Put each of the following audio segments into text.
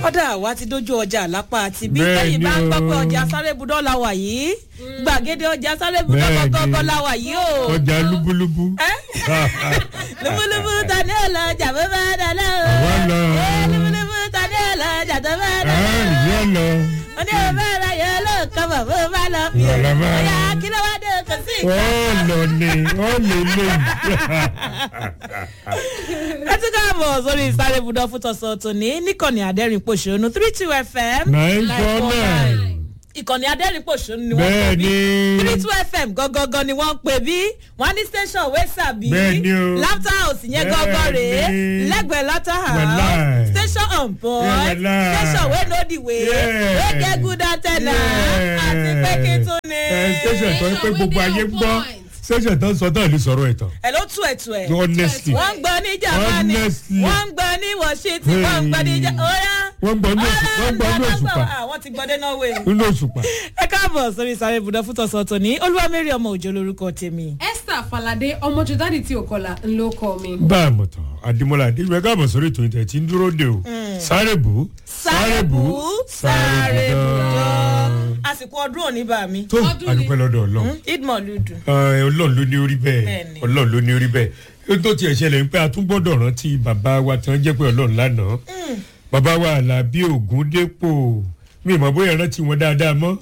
ọ̀dà wa ti dójú ọjà lápá àti bí Bẹ́ẹ̀ tẹ́yìn ni bá ń gbọ́ pé o. ọjà sárébùdọ́ la wà yìí gbàgede ọjà sárébùdọ́ Bẹ́ẹ̀ ni. gọ́gọ́gọ́ la wà yìí o. ọjà lúbúlúbú. lúbúlúbú ta ní ọlọ́jà bó bá dáná o. Àwa lọ. Ee, lúbúlúbú ta ní ọlọ́jà tó bá dáná o. yọ lọ. ó ní ọba ara yẹn ló kọ́ bọ̀ bó bá lọ fi o. Ọ̀la máa. ọ̀yà kí ló wá dé kò sí ó ìka. lọ ni ó lè lè. ẹ tún káàbọ̀ sórí sárébùdọ́ fún tọ̀sán tòní níkànnì àdẹ́rìn-pọ̀ṣónú three two fm nine four nine. ìkànnì adẹ́rìn-pọ̀ṣónú ni wọ́n pè bẹ́ẹ̀ bí ni. three two fm gangan ni wọ́n ń pè bí wọ́n ní station wey sàbí Bẹ́ẹ̀ ni o. laughter house yẹn Bẹ́ẹ̀ gangan rèé ni. lẹ́gbẹ̀ẹ́ laughter house Wàláì. station on board Yeah, wàláì. station wey know the way Yeah. wey get good antenna Yeah. àti pé kí tún ni. ẹ station tó ń pé gbogbo ayé gbọ́ station tó ń sọ tó ń lè sọ̀rọ̀ ẹ̀ tán. ẹ ló tú ẹ̀ tú ẹ̀ honestly wọ́n ń gbọ́ ní jamani Honestly. wọ́n ń gbọ́ ní washington wọ́n ń gbọ́ ní ja oya. wọ́n gbọ́ ní oṣù wọ́n gbọ́ ní òṣùpá àwọn ti gbọ́ dé norway. nínú òṣùpá. ẹ káàbọ̀ sórí sáré ibùdó fún tọ̀sán tòní olúwamẹ́rì ọmọ òjò lórúkọ tèmi. esther falade ọmọ jọdádì tí ò kọlà ńlọ kọ mi. bá a mọ̀ tán adimola adéwé káàbọ̀ sórí ètò ìtẹ̀ tí ń dúró de o sáré bù sáré bù sáré ibùdó. àsìkò ọdún òní bá mi. tó Ọdún ni. adúpẹ́ lọ́dọ̀ ọlọ́run idmọ̀ ludu. Ẹ, ọlọ́run ló ní orí bẹ́ẹ̀ Bẹ́ẹ̀ni. ọlọ́run ló ní orí bẹ́ẹ̀ ó tó tiẹ̀ ṣẹlẹ̀ ń pẹ́ àtúngbọ́dọ̀ rántí bàbá wa tí wọ́n jẹ́ pé ọlọ́run lánàá bàbá wa àlàbí ògún dépò mi ìmọ̀ bóyá rántí wọn dáadáa mọ́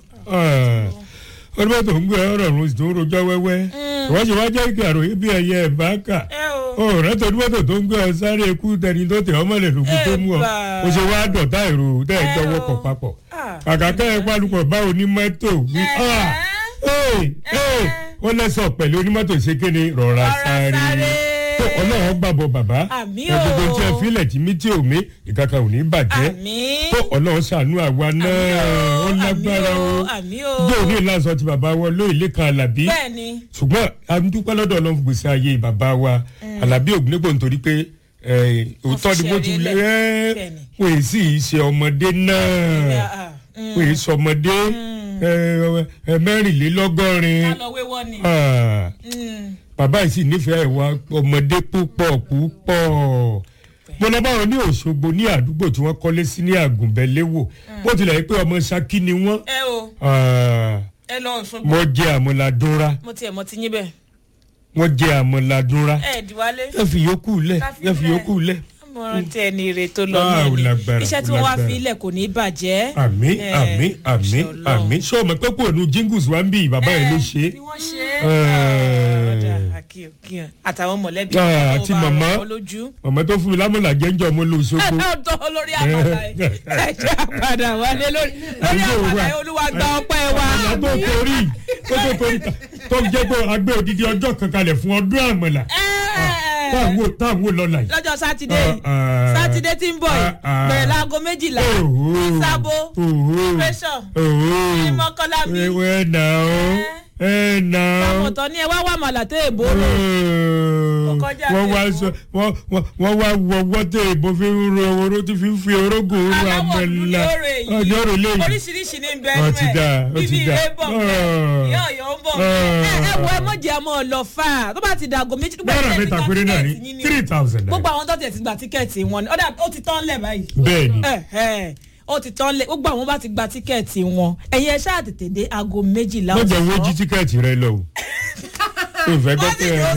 ọdún bá tó ń gbé ọ̀rọ̀ ọ̀run tó ń rojọ́ wẹ́wẹ́ ìwọ́n ṣe wá jẹ́ kí àròyé bí ẹyẹ ẹ̀ bá kà ẹ o. ó rántí ọdún bá tó tó ń gbé ọ sáré ikú tẹni tó tẹ ọmọ lẹ̀ lókun tó mú ọ Ẹ̀bà. ó ṣe wá dọ̀tá èrò tẹ́ ẹ Ẹ jọ o. wọkọ̀ papọ̀ Ah. kàkà kẹ́ ẹ pálukọ̀ báwo ní mọ́tò wí ah ee ee wọ́n lẹ́sọ̀ pẹ̀lú onímọ́tò ṣékéne rọra Rọra sáré sáré. tó ọlọ́run gbàbọ̀ bàbá Àmì ẹ gbogbo o. tí ẹ filẹ̀ tí mí tí ò mí ìkankan ò ní bàjẹ́ àmì. tó ọlọ́run ṣàánú àwa náà ó lágbára o àmì o. yóò ní ìlànà ti bàbá wọn lóyè lẹ́kan alábí bẹ́ẹ̀ni. ṣùgbọ́n a ń dúpẹ́ lọ́dọ̀ ọlọ́run fún gbèsè ayé bàbá wa alábí ògúnnégbò nítorí pé ẹ, òótọ́ ni bó ti fi ṣẹ̀rí lẹ́ lẹ̀. Bẹ́ẹ̀ni. wọ́n èyí sì ṣe ọmọdé náà Ah, mm. wọ́n èyí sọmọdé ẹ, ẹ, mẹ́rìnlélọ́gọ́rin ká lọ wéwọ́ ni. Ah, Mm. bàbá yìí sì nífẹ̀ẹ́ wa ọmọdé púpọ̀ púpọ̀ mo lọ bá wọn ní òṣogbo ní àdúgbò tí wọ́n kọ́lé sí ní àgùnbẹ́lẹ́wò bó tilẹ̀ yẹ pé ọmọ ṣákí ni wọ́n ẹ o Ah, ẹ lọ ọ̀ṣun. wọ́n jẹ́ àmọ́ladúnra mo tiẹ̀ mọ ti yín bẹ́ẹ̀. wọ́n jẹ́ àmọ́ladúnra ẹ dìwálé. ẹ fi yòókù lẹ̀ Ká fi ẹ fi lẹ̀. yòókù lẹ̀ àmọ̀ràn tí ẹni ire tó lọ Ah, náà ó ni lágbára, iṣẹ́ tí ó wọ́n wá lágbára. fi ilẹ̀ kò ní bàjẹ́. àmì Eh, àmì àmì Ọlọ́run. àmì ṣé o mọ̀ pé kò nu jingles wa ń bí bàbá yẹn ló ṣe é bí wọ́n ṣe Eh. ọ̀dà àkíyàn àtàwọn mọ̀lẹ́bí Ah, tó àti bá màmá. rọ̀ ọ́ lójú. ọmọ tó fún mi lámọ̀là jẹ́njọ́ mo lò ẹ sóko ẹ tọ́ lórí àpàdà yìí ẹ jẹ́ àpàdà wálé lórí lórí Àdúgbò àpàdà wa. yìí olúwa gba ọpẹ́ wa. ìyá tó torí tó tó torí tó jẹ́ pé agbé odidi ọjọ́ kan kalẹ̀ fún ọdún àmọ̀là Ẹ, táwọn táwọn lọ́la yìí. lọ́jọ́ sátidé yìí Ah, ah. sátidé tí ń bọ̀ yìí Ah, ah. bẹ̀rẹ̀ láago méjìlá Òhò. ìsábò Òhò. pressure Òhò. ìmọ̀kànlá mi. ẹ nà ó ẹ nà ó. àwọn ọ̀tọ̀ ni ẹ wá wà màlà tó èbó rò. Ọkọjá wọ́n wá àti sọ wọ́n wọ́n- wọ́n wá wọ wọ́tẹ̀ ìbò fi ń ro oró tí fi ń fi orógùn ru aláwọ̀ dúdú àmàlà lóore yìí ọjọ́ rò léyìí. oríṣiríṣi ní bẹ́ẹ̀ Ó ti dà, ó ti bíbí dà. ilé bọ̀ bẹ́ẹ̀ Ah. ìyá ọ̀yọ́ ń bọ̀ Ah. ẹ ẹ wọ ẹ mọ̀jẹ̀ ọmọ ọ̀lọ́ fà á tó bá ti dàgò méjì nígbà náírà tí ẹ ti mẹ́ta gba péré náà ní tíkẹ́ẹ̀tì yín ni three thousand gbogbo naira. àwọn tó tiẹ̀ ti gba tíkẹ́ẹ̀tì wọn ni ọ̀dà ó ti tán lẹ̀ báyìí bẹ́ẹ̀ ni ẹ ẹ ó ti tán lẹ̀ gbogbo àwọn bá ti gba tíkẹ́ẹ̀tì wọn ẹ̀yin ẹ ṣáà tètè dé aago méjìlá wọ́n jẹ́ wọ́n jí ọ̀sán. tíkẹ́ẹ̀tì rẹ lọ o. ìfẹ́ gbọ́ Wọ́n pé sì yóò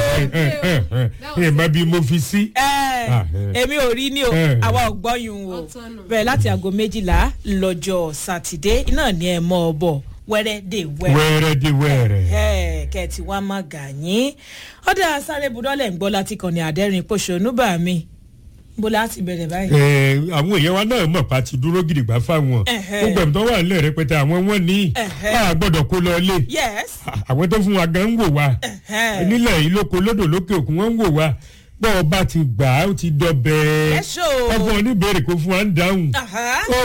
sọ́nù. ẹ má bí mo fi sí. ẹ Ah, eh. èmi ò rí ní o Eh. àwa ò gbọ́ yun o Ọ̀tọ̀ nù. bẹ́ẹ̀ láti aago méjìlá lọ́jọ́ sátidé iná ni ẹ mọ́ ọ bọ̀ wẹ́rẹ́ dé wẹ́rẹ́ wẹ́rẹ́ di wẹ́rẹ́. ẹ kẹ́ẹ̀tì wá má gà yín ọ̀dà sáré budọ́lẹ̀ ń gbọ́ láti kàn ní àdẹ́rìn pòṣónú bá mi bó láti bẹ̀rẹ̀ báyìí. Ẹ, àwọn èèyàn wa náà mọ̀ pa ti dúró gidigba fáwọn Ẹ̀hẹ́. gbogbo ẹ̀mí tó wà nílẹ̀ rẹpẹtẹ àwọn wọn ní Ẹ̀hẹ́. a gbọ́dọ̀ kó lọ ilé yes àwọn tó fún wa gan ń wò wá Ẹ̀hẹ́. nílẹ̀ yìí lóko lódò lókè òkun wọ́n ń wò wá bọ́ ọ bá ti gbà á ó ti dọbẹ̀ Yes, o. ọkọ oníbèrè kó fún wa ń dáhùn Aha. ó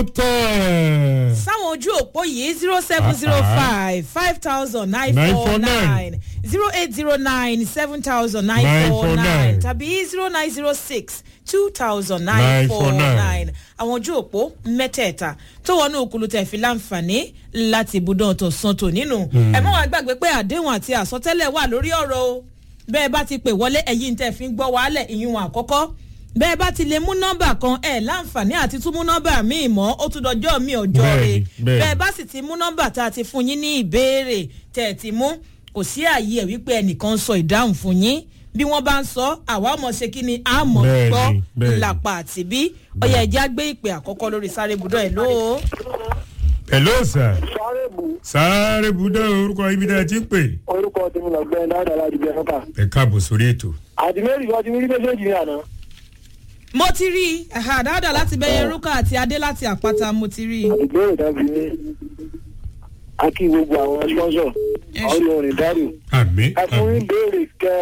tán sáwọn ojú òpó yìí zero seven zero five five thousand nine four nine zero eight zero nine seven thousand nine four nine 949. tàbí zero nine zero six two thousand nine four 949. nine àwọn ojú òpó mẹ́tẹ̀ẹ̀ta tó wọnú òkúlu tẹ̀ fi láǹfààní láti ibùdó tó san tò nínú ẹ mọ́ wàá gbàgbé pé àdéhùn àti àsọtẹ́lẹ̀ wà lórí ọ̀rọ̀ o bẹ́ẹ̀ bá ti pè wọlé ẹ̀yìn tẹ̀ fi ń gbọ́ wàhálẹ̀ ìyún àkọ́kọ́ bẹ́ẹ̀ bá ti lè mú nọ́mbà kan ẹ̀ láǹfààní àti tún mú nọ́mbà míì mọ́ ó tún dọjọ́ mi ọjọ́ Bẹ́ẹ̀ni, rẹ̀ bẹ́ẹ̀ni. bẹ́ẹ̀ bá sì ti mú nọ́mbà tá a ti fún yín ní ìbéèrè tẹ̀ ẹ̀ ti mú kò sí ààyè ẹ̀ wípé ẹnìkan ń sọ ìdáhùn fún yín bí wọ́n bá ń sọ àwa ọmọ ṣe kí ni a mọ̀ Bẹ́ẹ̀ni, gbọ́ bẹ́ẹ̀ni. ìlàpà àti bí ọyẹ ẹ̀jẹ̀ á gbé ìpè àkọ́kọ́ lórí sáré budọ́ ẹ̀ lóo. hello sir sáré bù sáré budọ orúkọ ibi tẹ́ ẹ ti ń pè. orúkọ tèmi lọgbẹ dáadáa láti bẹ fọta ẹ káàbọ̀ sórí ètò. àdìmẹ́rì kan ti rí méjèèjì ní àná mo ti rí i ẹ̀hà dáadáa láti bẹ́yẹ rúkà àti adé láti àpáta mo ti rí i. ìbéèrè kan fi ní akí gbogbo àwọn sponsor Ẹ ṣé. ọ̀rọ̀ orin dárò àmì ẹ fún àmì. ìbéèrè kẹ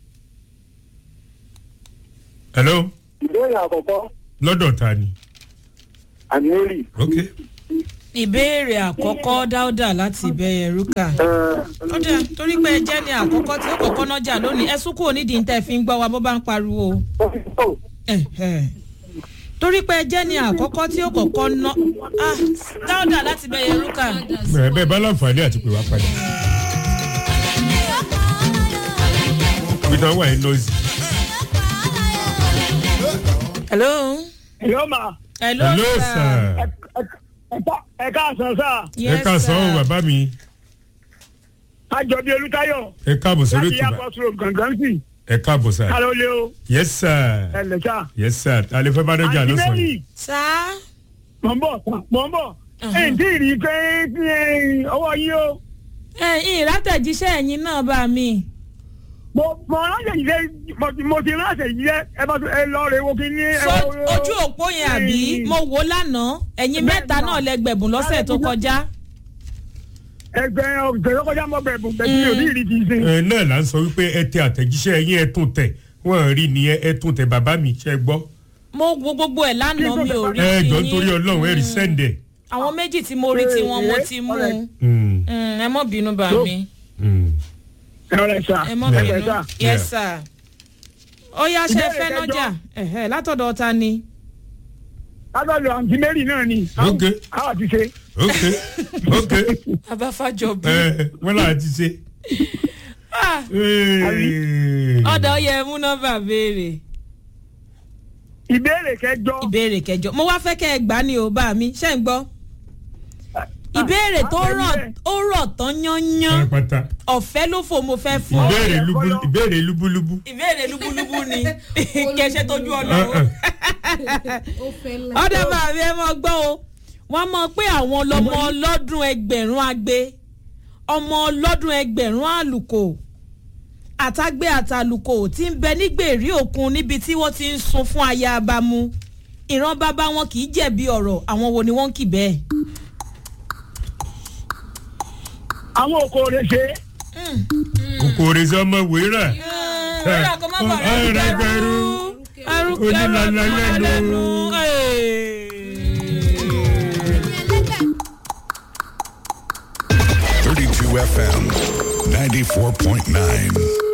hello ìbéèrè àkọ́kọ́ lọ́dọ̀ ta ni. àdìmẹ́rì ok ìbéèrè àkọ́kọ́ dáúdà láti bẹ́yẹ rúkà. ó dẹ̀ torí pé ẹ jẹ́ ní àkọ́kọ́ tí ó kọ́kọ́ nájà lónìí ẹ sún kúrò nídìí tẹ́ fi ń gbọ́ wa bó bá ń pariwo. Ẹ̀hẹ̀. torí pé ẹ jẹ́ ní àkọ́kọ́ tí ó kọ́kọ́ ná ah dáúdà láti bẹ́yẹ rúkà. ẹ bẹ́ẹ̀ bá láǹfààní àti pè wá padà. peter wà ní noisy. hello. yóò máa hello, hello sir. ẹ káàsán sá ẹ ká sọ ọ́ bàbá mi. àjọbí olùtayọ ẹ káàbọ̀ sórí ètò bá. sọ̀rọ̀ gangan sí ẹ káàbọ̀ sir. lé o yes sir. lẹ́sà yes sir. alẹ́ fẹ́ bá dọ́jà lọ́sàn-án yìí. sá. mọ̀ ń bọ̀ mọ̀ ń bọ̀ ẹ̀ ń tí ì rí i pé ọwọ́ yín o. ẹ ìrátẹ̀jíṣẹ́ ẹ̀yin náà bá mi. mo mo ránṣẹ́ yìí lé mo ti mo ti ránṣẹ́ yìí lé ẹ bá tún ẹ lọ rẹ wo kí ní. ẹ so wo- ojú òpó yẹn àbí mo wò ó lánàá ẹ̀yin mẹ́ta náà lẹ́gbẹ̀bùn lọ́sẹ̀ tó kọjá. ẹgbẹ́ ọ̀gbẹ́ tó kọjá mọ́ bẹ̀rù bẹ̀rù mi ò ní ìrì kì í ṣe. ẹ náà là ń sọ wípé ẹ tẹ àtẹ̀jíṣẹ́ yín ẹ tún tẹ̀ wọ́n rí nìyẹn ẹ tún tẹ̀ bàbá mi ṣe gbọ́. mo wo gbogbo ẹ̀ lánàá mi ò rí ẹ ti jọ nítorí yín. ọlọ́run ẹ rí sẹ́ndẹ̀. àwọn méjì tí mo rí tiwọn mo ti mú un. Mm, Mm, ẹ mọ̀ bínú bá mi mm. ẹ rẹ sà ẹ mọ̀ ẹ bínú rẹ sà. yes sir. ó yá ṣe Ìbéèrè fẹ́ kẹjọ. nájà ẹ̀hẹ́, látọ̀dọ̀ ta ni. látọ̀dọ̀ àǹtí mary náà ni. Ok. àwọn àti ṣe. ok ok abáfájọ bí. ẹ wọ́n là á ti ṣe. Ee. ọ̀dọ̀ yẹ mú nọ́mbà béèrè ìbéèrè kẹjọ. ìbéèrè kẹjọ mo wá fẹ́ kẹ́ ẹ gbá ní o bá mi ṣe ń gbọ́. ìbéèrè tó rọ̀ ó rọ̀ tán yányán pátápátá ọ̀fẹ́ ló fò mo fẹ́ fún ọ. ìbéèrè lúbú ìbéèrè lúbúlúbú. ìbéèrè lúbúlúbú ni kẹsẹ tójú ọlọ́wọ́. ó fẹ́ ńlá. ọ̀dà bàbá ẹ mọ gbọ́ o wọ́n mọ̀ pé àwọn ọlọ́mọ ọlọ́dún ẹgbẹ̀rún agbe ọmọ ọlọ́dún ẹgbẹ̀rún àlùkò àtàgbé àtàlùkò tí ń bẹ nígbèrí òkun níbi tí wọ́n ti ń sun fún aya abamu ìran bàbá wọn kì í jẹ̀bi ọ̀rọ̀ àwọn wo ni wọ́n ń kì bẹ́ẹ̀. àwọn òkòrè ṣe. kòkòrè sọmọ wéèrà. wíwà kó má bàa rẹ̀ ẹrẹgbẹrú arúgbó onílànà lẹ́nu. Thirty-two FM, ninety-four point nine.